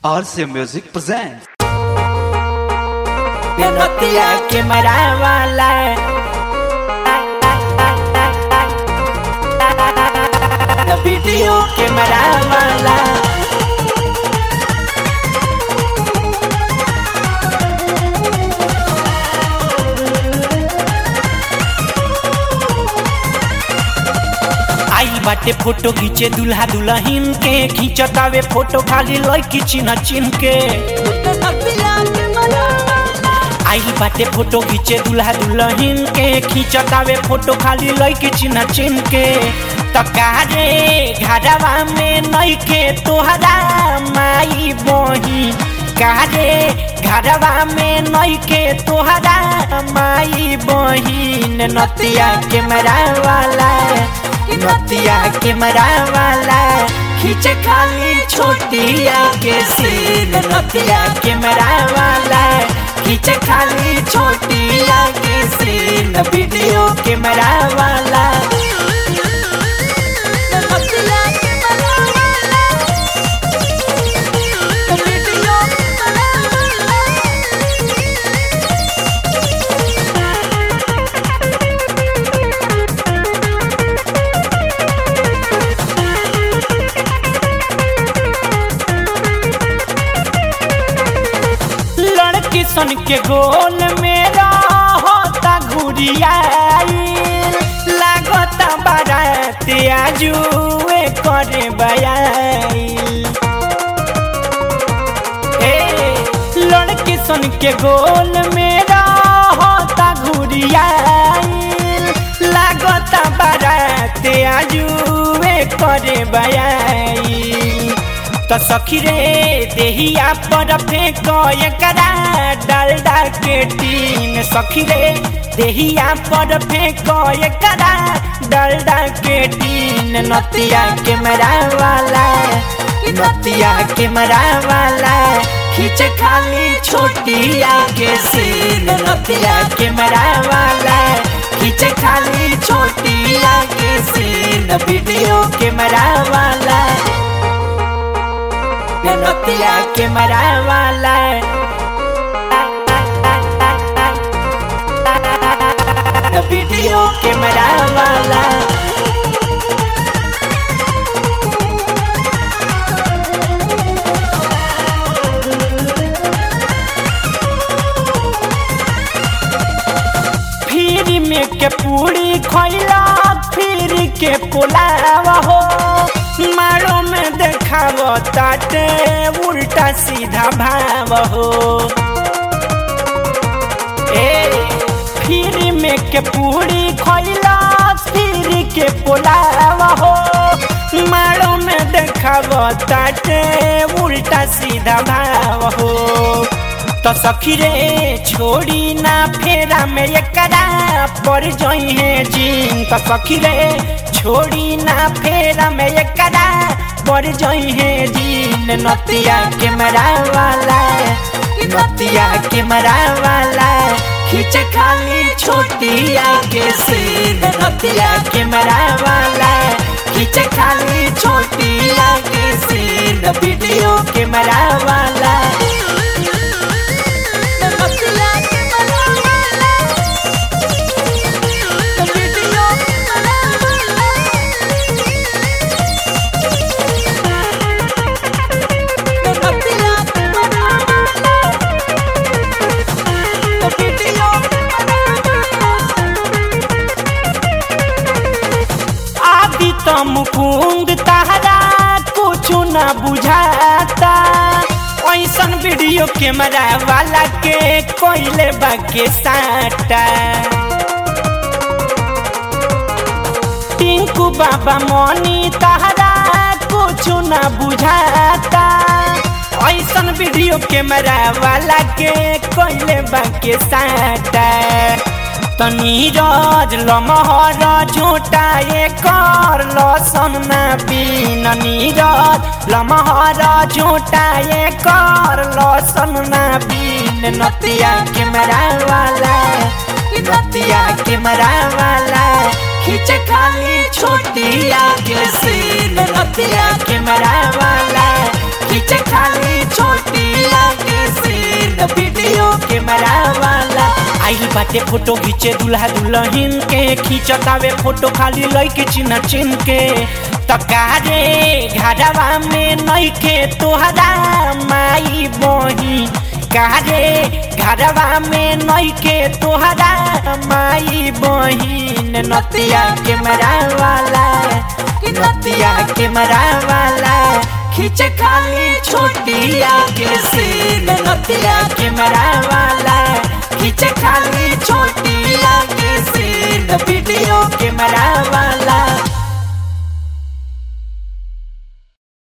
RCA Music presents. नतिया के मरावाला video के मरावाला आई बाटे फोटो खींचे दुल्हा दुल्हन के खींचतावे फोटो खाली लड़की चिन्ह चिन्ह के आई बाटे फोटो खींचे दुल्हा दुल्हन के खींचतावे फोटो खाली लड़की चिन्ह चिन्ह के तकारे घरवा में नई के तोहरा माई बही कारे घरवा में नई के तोहरा माई बहिन नतिया के वाला नतिया के वाला खींचे खाली छोटिया के सीन नतिया के वाला खींचे खाली छोटिया के सीन वीडियो के वाला लड़की सन के गोल मेरा होता घुरियाई लागता बारात आजुए करे बयाई ए लड़की सन के गोल मेरा होता घुरियाई लागता बारात आजुए करे बयाई तो सखी रे देहिया पर फेंक एकरा डालडा के टीन सखी रे देहिया पर फेंक एकरा डालडा के टीन नतिया के वाला नतिया के वाला खींच खाली छोटिया के सीन नतिया के वाला खींच खाली छोटिया के सीन वीडियो के वाला नतिया के वाला वीडियो के वाला फिर में के पूरी खैला फिर के पुलाव हो मारो में देखाव ताटे उल्टा सीधा भाव हो ए फिर में के पूरी खैला फिर के पुलाव हो मारो में देखाव ताटे उल्टा सीधा भाव हो तो सखी रे छोड़ी ना फेरा में एकरा पड़ जई है जीन तो सखी रे छोड़ी ना फेरा में एकरा पड़ जई है जीन नतिया के वाला नतिया के वाला खींच खाली छोटिया के सीन नतिया के वाला खींच खाली छोटिया के सीन वीडियो के वाला आदि तो मुकुंद तारा कुछ न बुझाता ऐसन वीडियो कैमरा वाला के कोइले बाके साटा टिंकू बाबा मनी तारा कुछ न बुझाता ऐसन वीडियो कैमरा वाला के कोइले बाके साटा तनी रज लमहर झूठा कर लसन ना बीन नीरज लमहर झूठा कर लसन ना बीन नतिया के वाला नतिया के वाला खींच खाली छोटिया के सीन रतिया के वाला खींच खाली छोट बाटे फोटो खींचे दूल्हा दुल्हन के खींचतावे फोटो खाली लइके चिन्ह चिन्ह के तकारे घरवा में नइखे तोहरा माई बही कारे घरवा में नइखे तोहरा माई बहिन नतिया के मरा वाला नतिया के मरा वाला खींच खाली छोटिया के सीन नतिया के मरा वाला खींच खाली